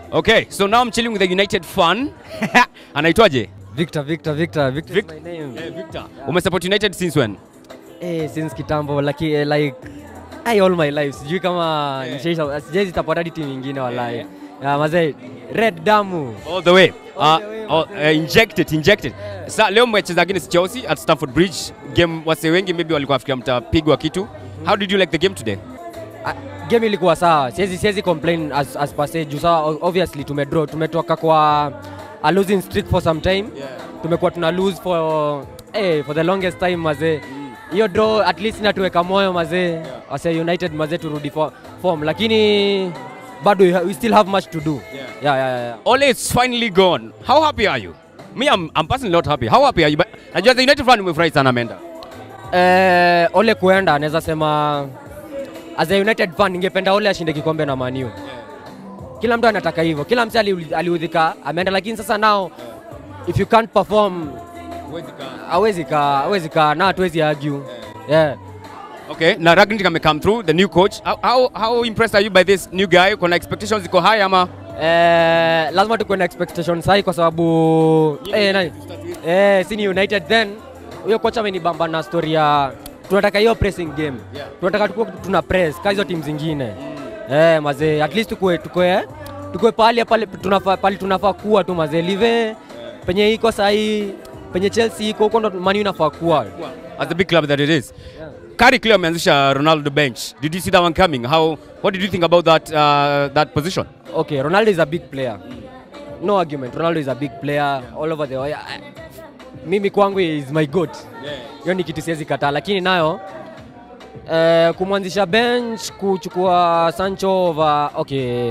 Okay, so now I'm chilling with the United fan. Anaitwaje? Victor, Victor, Victor, Victor Vic- is my name. Victor. Umesupport United since when? Eh, since kitambo like, eh, like I all my life sijui kama nishaisha sijai support hadi timu nyingine walai. Yeah, mazee red damu. All the way. All Uh, the way, oh, uh, injected, injected. Sa leo mmecheza against Chelsea at Stamford Bridge. Game wase wengi maybe walikuwa wafikiria mtapigwa kitu. How did you like the game today? Ah, game ilikuwa sawa. Siwezi siwezi complain as as per se juu sawa o- obviously tumedraw tumetoka kwa a losing streak for some time. Tumekuwa tuna lose for eh, for the longest time mazee. Hiyo draw at least inatuweka moyo mazee. Wase United mazee turudi for, form lakini bado we ha- we still have much to do. Yeah, yeah, yeah. yeah. Ole is finally gone. How happy are you? Me, I'm, I'm personally not happy. How happy are you? But najua the United fan umefurahi sana ameenda. Eh, Ole kuenda naweza sema as a United fan ningependa Ole ashinde kikombe na Man U. Kila mtu anataka hivyo. Kila mtu ali- aliudhika ameenda, lakini sasa nao if you can't perform hawezi ka hawezi ka na hatuwezi argue. Yeah. Okay, na Ragnick ame come through, the new coach. How, how, how impressed are you by this new guy? Kuna expectations ziko high ama? Eh, lazima tukuwe na expectations high kwa sababu eh, nani? Eh, si ni United then huyo kocha amenibamba na story ya tunataka hiyo pressing game. Yeah. Tunataka tukuwe tuna press kama hizo timu zingine. Eh, mazee at least tukue tukue tukue pale pale tunafaa pale tunafaa kuwa tu mazee live penye iko sahi penye Chelsea iko huko ndo Man U inafaa kuwa. As the big club that it is. Yeah. Kari clear ameanzisha Ronaldo bench. Did you see that one coming? How, what did you think about that, uh, that position? Okay, Ronaldo is a big player. No argument. Ronaldo is a big player all over the world. Mimi kwangu is my goat. Hiyo ni kitu siwezi kataa, lakini nayo eh, kumwanzisha bench kuchukua Sancho over okay.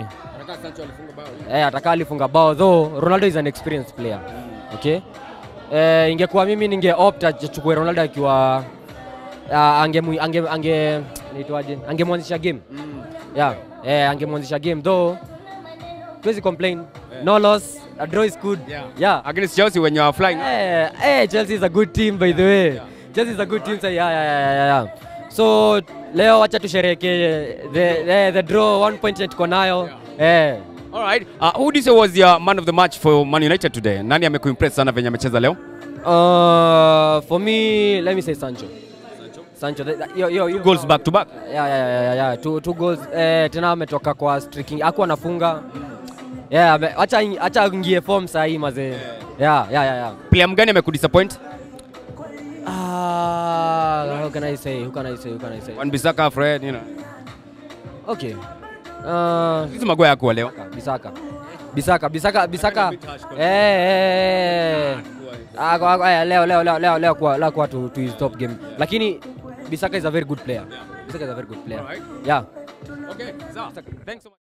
Eh, atakaa alifunga bao though Ronaldo is an experienced player. Okay? Eh, ingekuwa mimi ninge opt achukue Ronaldo akiwa uh, ange ange ange naitwaje? Angemwanzisha game. Yeah. Eh, angemwanzisha game though tuwezi complain. No loss, a draw is good. Yeah. yeah. Against Chelsea when you are flying. Eh, eh, Chelsea is a good team by the way. Chelsea is a good team. So yeah, yeah, yeah, yeah, yeah. So leo wacha tusherehekee the, the, the draw one point yetu tuko nayo. Eh. All right. Uh, who do you say was your man of the match for Man United today? Nani amekuimpress sana venye amecheza leo? Uh, for me, let me say Sancho. Sancho. the- the- Yo, yo, yo. Goals back to back. Yeah, yeah, yeah, yeah, yeah. Two, two goals. Eh, tena ametoka kwa streaking. Hakuwa anafunga. Yeah, ame- acha acha ingie form saa hii mazee. Yeah, yeah, yeah, yeah. Player mgani amekudisappoint? Ah, how can I say? Who can I say? Who can I say? Wan Bissaka, Fred, you know. Okay. Uh, Hizi magwaya yako leo. Bisaka. Bisaka, Bisaka, Bisaka. Eh, eh. Ah, kwa, kwa, leo leo leo leo leo kwa leo kwa to, to his top game. Lakini Bisaka is a very good player. Bisaka is a very good player. Alright. Yeah. Okay, sawa. Thanks so much.